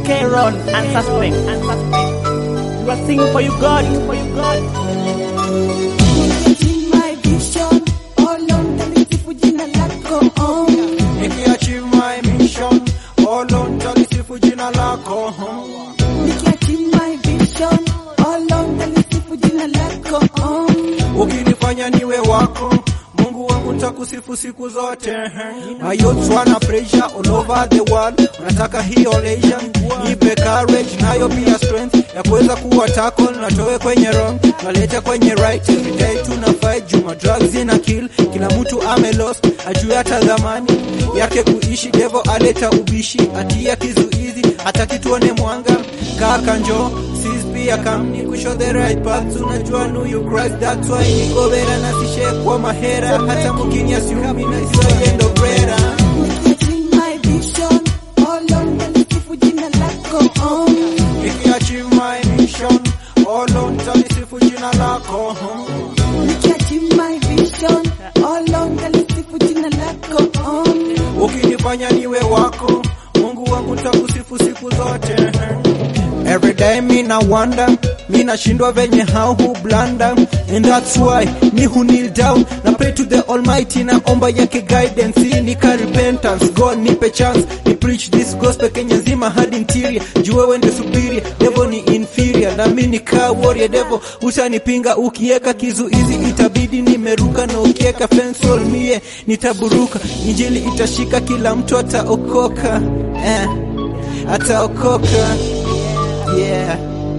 K-Ron and Suspect. And Suspect. You are singing for you God, for you God. Nikiachieve my vision, oh Lord, nitalisifu jina lako, oh. Nikiachieve my mission, oh Lord, nitalisifu jina lako. Nikiachieve my vision, oh Lord, nitalisifu jina lako, oh. Ukinifanya niwe wako Mungu wangu nitakusifu siku zote. My youths wana pressure all over the world, wanataka hiyo leisure, nipe courage nayo pia strength ya kuweza kuwa tackle na toe kwenye wrong, naleta kwenye right. Every day tuna fight, juma drugs ina kill, kila mtu ame lost, ajue hata dhamani yake kuishi. Devil aleta ubishi, atia kizuizi, hataki tuone mwanga. Kaka njoo sis pia kamni kushow the right path, unajua know you Christ, that's why niko bera na sishe kwa mahera, hata mukini asiumi na isayendo brera. Nikiachieve my vision, oh Lord, nitalisifu jina lako, oh. Nikiachieve my mission, oh Lord, nitalisifu jina lako. Nikiachieve my vision, oh Lord, nitalisifu jina lako, oh. Ukinifanya niwe wako, Mungu wangu nitakusifu siku zote. Every day me na wonder, me nashindwa venye how who blunder and that's why me who kneel down na pray to the almighty na omba yake guidance ili nika repentance God nipe chance ni preach this gospel Kenya nzima hadi interior juu wewe ndio superior devil ni inferior na mimi ni kaa warrior devil utanipinga ukieka kizuizi itabidi nimeruka na ukieka fence wall mie nitaburuka injili itashika kila mtu ataokoka eh, ataokoka yeah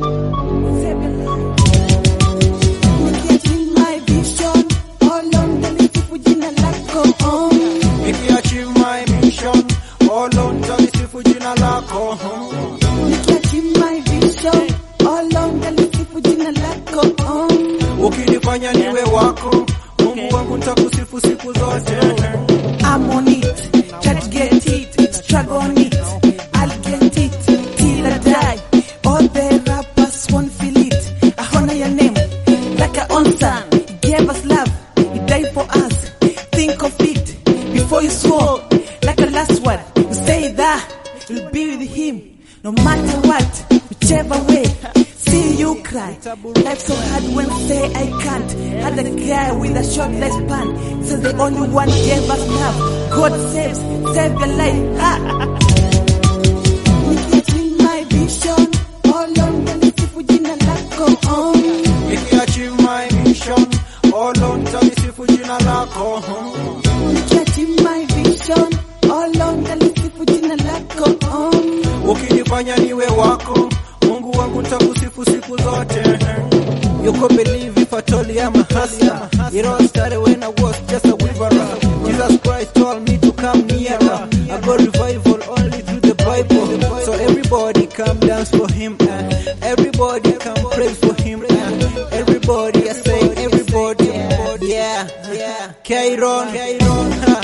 Nikiachieve my vision, oh Lord, nitalisifu jina lako, oh. Nikiachieve my mission, oh Lord, nitalisifu jina lako. Nikiachieve my vision, oh Lord, nitalisifu jina lako, oh. Ukinifanya niwe wako, Mungu wangu nitakusifu siku zote. I'm on it, try to get it, struggle on it, I'll get it till I die. All the rappers won't feel it. I honor your name like a own son. He gave us love, he died for us. Think of it before you swore, like a last word. You say that you'll be with him, no matter what, whichever way. See you cry. Life so hard when say I can't. Had a guy with a short lifespan. Says the only one gave us love. God saves, save your life. Ha! Nikiachieve my vision, oh Lord, nitalisifu jina lako, oh. Nikiachieve my mission, oh Lord, nitalisifu jina lako. Nikiachieve my vision, oh Lord, nitalisifu jina lako, oh. Ukinifanya niwe wako, Mungu wangu nitakusifu siku zote. You could believe if I told you I'm a hustler. It all started when I was just a weaver. Jesus Christ told me to come nearer. I got revival only through the Bible. So everybody come dance for him. Uh, everybody come praise for him. Uh, everybody I say everybody. Yeah, yeah. Kairon,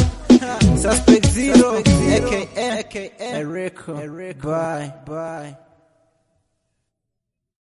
Kairon. Suspect Zero, aka, aka, Erico. Bye, bye.